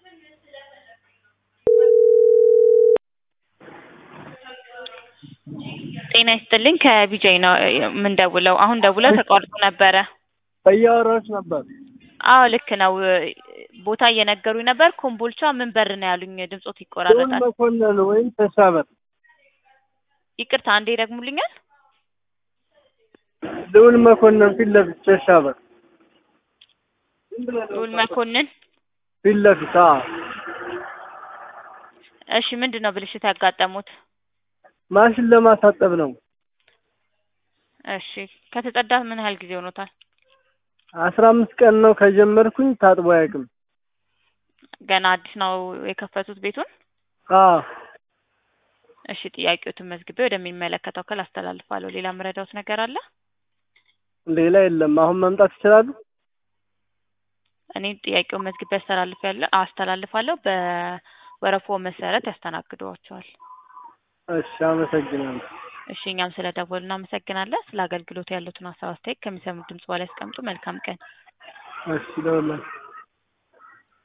ጤና ይስጥልኝ ከቢጃይ ነው የምንደውለው። አሁን ደውለው ተቋርጦ ነበረ። እያወራሁሽ ነበር። አዎ ልክ ነው። ቦታ እየነገሩኝ ነበር። ኮምቦልቻ ምን በር ነው ያሉኝ? ድምጾት ልዑል ይቆራረጣል። መኮንን ወይም ተሻበር ይቅርታ አንዴ ይደግሙልኛል? ልዑል መኮንን ፊት ለፊት ተሻበር ልዑል መኮንን። ፊት ለፊት አዎ። እሺ ምንድን ነው ብልሽት ያጋጠሙት? ማሽን ለማሳጠብ ነው። እሺ ከተጸዳ ምን ያህል ጊዜ ሆኖታል? አስራ አምስት ቀን ነው ከጀመርኩኝ ታጥቦ አያውቅም። ገና አዲስ ነው የከፈቱት ቤቱን? አዎ እሺ ጥያቄዎትን መዝግቤ ወደሚመለከተው ክፍል አስተላልፋለሁ። ሌላ የምረዳውት ነገር አለ? ሌላ የለም። አሁን መምጣት ይችላሉ? እኔ ጥያቄውን መዝግቤ አስተላልፋለሁ አስተላልፋለሁ። በወረፋው መሰረት ያስተናግዷቸዋል። እሺ አመሰግናለሁ። እሺ እኛም ስለ ደወሉ እናመሰግናለን። ስለ አገልግሎቱ ያሉትን ሀሳብ አስተያየት ከሚሰሙት ድምጽ በላይ ያስቀምጡ። መልካም ቀን። እሺ ደውላለሁ።